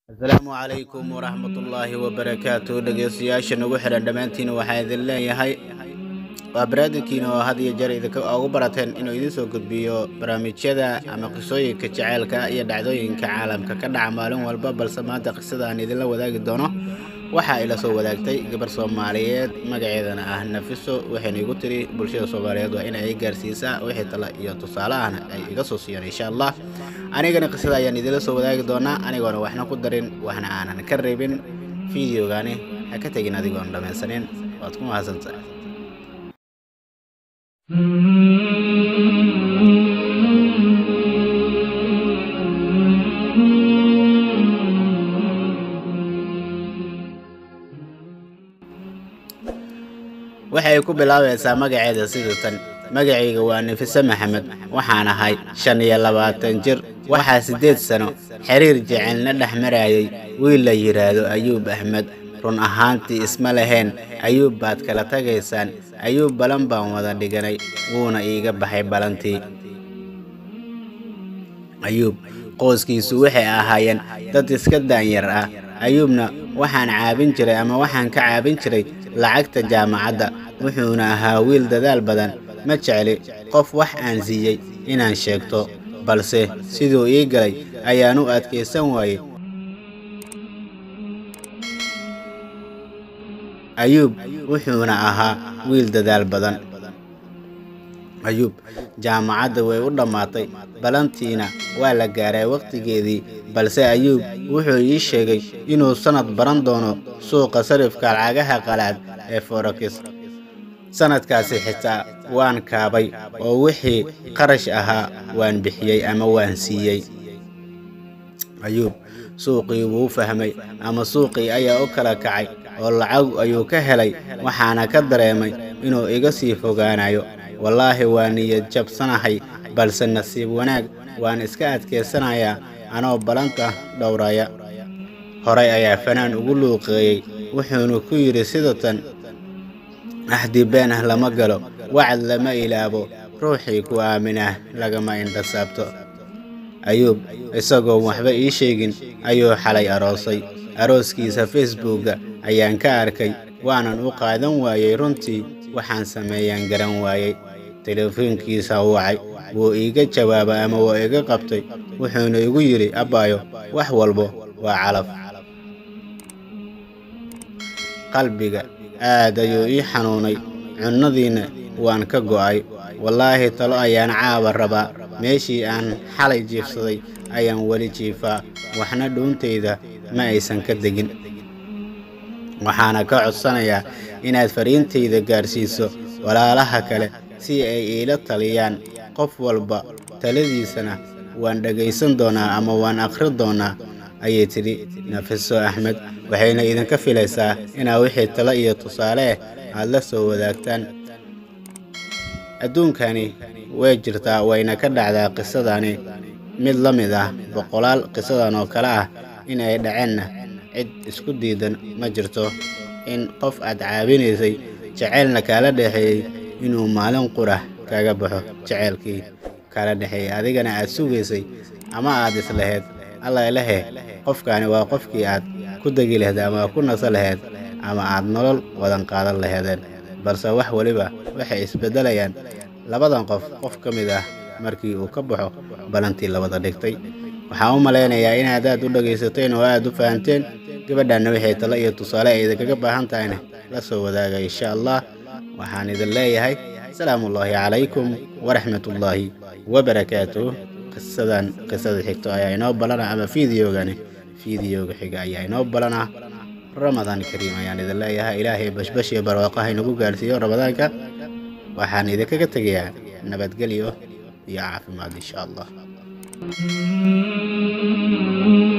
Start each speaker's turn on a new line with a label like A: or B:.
A: asalaamu calaykum waraxmatullaahi wabarakaatu dhegeystayaasha nagu xihan dhammaantiin waxaa idin leeyahay waa baraadinkiina oo had iyo jeer idinka ugu barateen inuu idiin soo gudbiyo barnaamijyada ama qisooyinka jaceylka iyo dhacdooyinka caalamka ka dhaca maalin walba balse maanta qisada aan idinla wadaagi doono waxaa ila soo wadaagtay gabar soomaaliyeed magaceedana ah nafiso waxayna igu tiri bulshada soomaaliyeed waa in ay gaarsiisaa wixii tala iyo tusaale ahna ay iga soo siiyaan insha allah anigana qisada ayaan idinla soo wadaagi doonaa anigoona waxna ku darin waxna aanan ka reebin fideogani ha ka tegin adigoon dhammaysanin waad ku mahadsantahay waxay ku bilaabaysaa magaceeda sida tan magacayga waa nafise maxamed waxaan ahay shan iyo labaatan jir waxaa siddeed sano xiriir jecelna dhex marayay wiil la yidhaahdo ayuub axmed run ahaantii isma lahayn ayuub baad kala tagaysaan ayuub balan baan wada dhiganay wuuna iiga baxay balantii ayuub qoyskiisu waxay ahaayeen dad iska daanyar ah ayuubna waxaan caabin jiray ama waxaan ka caabin jiray lacagta jaamacadda wuxuuna ahaa wiil dadaal badan ma jecli qof wax aan siiyey inaan sheegto balse siduu ii galay ayaan u adkaysan waayey ayuub wuxuuna ahaa wiil dadaal badan ayuub jaamacadda way u dhammaatay balantiina waa la gaaray wakhtigeedii balse ayuub wuxuu ii sheegay inuu sannad baran doono suuqa sarifka lacagaha qalaad ee forakis sannadkaasi xitaa waan kaabay oo wixii qarash ahaa waan bixiyey ama waan siiyey ayuub suuqii wuu fahmay ama suuqii ayaa u kala kacay oo lacag ayuu ka helay waxaana ka dareemay inuu iga sii fogaanayo wallaahi waa niyad jabsanahay balse nasiib wanaag waan iska adkaysanayaa anoo balanta dhowraya horay ayaa fanaan ugu luuqeeyey wuxuuna ku yidhi sida tan axdi been ah lama galo wacad lama ilaabo ruuxii ku aaminah lagama indhasaabto ayuub isagoon waxba ii sheegin ayuu xalay aroosay arooskiisa facebookga ayaan ka arkay waanan u qaadan waayey runtii waxaan sameeyaan garan waayey telefoonkiisa wacay wuu iiga jawaabay ama wuu iga qabtay wuxuuna igu yidhi abbaayo wax walbo waa calaf qalbiga aad ayuu ii xanuunay cunnadiinna waan ka go'ay wallaahi talo ayaan caaba rabaa meeshii aan xalay jiifsaday ayaan weli jiifaa waxna dhuuntayda ma aysan ka degin waxaana ka codsanayaa inaad fariintayda gaarsiiso walaalaha kale si ay iila taliyaan qof walba taladiisana waan dhegaysan doonaa ama waan akhri doonaa ayay tidhi nafiso axmed waxayna idinka filaysaa inaa wixii talo iyo tusaale ah aad la soo wadaagtaan adduunkani way jirtaa wayna ka dhacdaa qisadani mid la mid ah boqolaal qisadan oo kale ah in ay dhaceenna cid isku diidan ma jirto in qof aad caabinaysay jaceylna kaala dhexeeyey inuu maalin qurah kaga baxo jaceylkii kala dhexeeyey adigana aad sugaysay ama aad islahayd alla lehe qofkaani waa qofkii aad ku degi laheed ama ku naso laheyd ama aad nolol wadan qaadan laheedeen balse wax weliba waxay isbeddelayaan labadan qof qof ka mid ah markii uu ka baxo balantii labada dhigtay waxaan u malaynayaa inaad aad u dhegaysateen oo aad u fahanteen gabadhaanna waxay talo iyo tusaale ay idinkaga baahan tahayna la soo wadaaga insha allah waxaan idin leeyahay salaamuullaahi calaykum waraxmatullaahi wabarakaatuh qisadan qisada xigto ayaa inoo balana ama fideogani fideoga xiga ayaa inoo balana ramadaan kariim ayaan idin leeyahay ilaahay bashbash iyo barwaaqaha inagu gaarsiiyo ramadaanka waxaan idinkaga tegayaa nabadgelyo iyo caafimaad insha allah